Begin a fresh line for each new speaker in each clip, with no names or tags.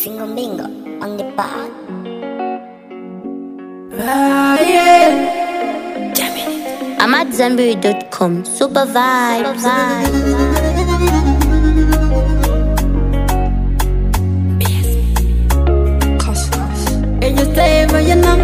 Single mingle on the bar.
Ah, yeah.
I'm at Zenberry.com. Super vibes.
Ella estaba llena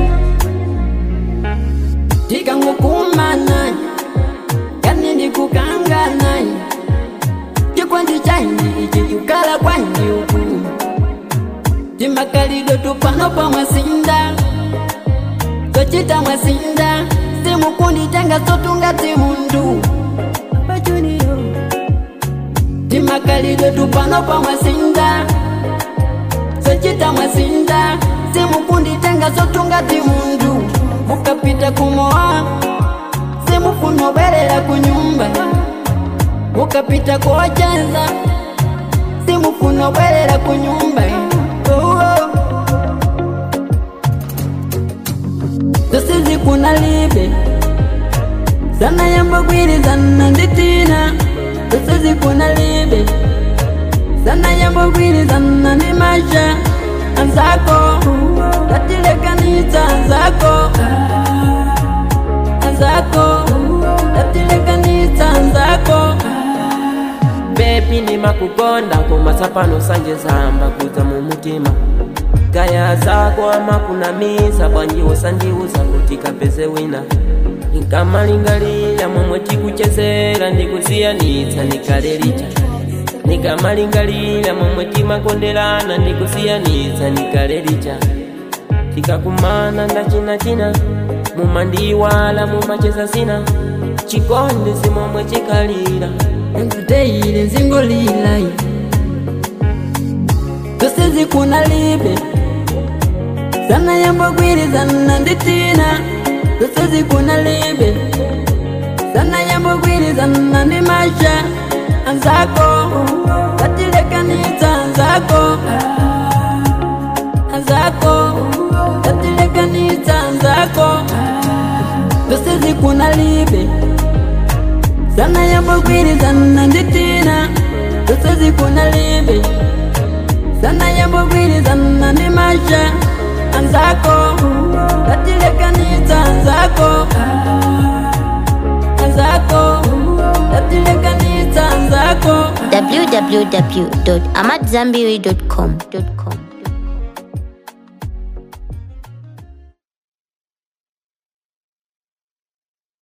tikangokumana yani ndikukangana chikwandi chanji ichi chikala kwanji uku timakalidwe tupano pamwasinda tochita mwasinda simukunditenga sotunga timundu Abajuniyo. timakalidwe tupano pamwasinda sochita mwasinda simukunditenga sotunga timundu mukapita kumoa simufunoberera kunyumba mukapita kuochenza simufunoberera kunyumba oh, oh. tosizi kuna libe sana yambogwirizana nditina tosizi kuna libe sana yambogwirizana ndi masha anzako tatilekanitsa anzako anzako tatilekanitsa anzako
bebi ndimakukonda koma tsapano sanje zamba kudza mu mutima kaya zako amakunamiza bwanjiwo sandiuza kuti kapeze wina nikamalingalira momwe tikuchezera ndikusiyanitsa nikalelicha nikamalingalira momwe timakonderana ndikusiyanitsa nikalelicha tikakumana ndachinachina mumandiwala mumacheza sina chikondi simomwe chikalira
engateile nzingolilai tosizi kuna libe sana yambogwirizana nditina tosizi kuna libe sana yambogwirizana ndi masha anzako tatilekanitsa anzako anzako tatilekanitsa anzako tosizi kuna libe sana yambogwirizana nditina tosizi kuna libe sana yambogwirizana ndi masha anzako tatilekanitsa anzako anzako tatilekanitsa anzako
www.amatzambiri.com.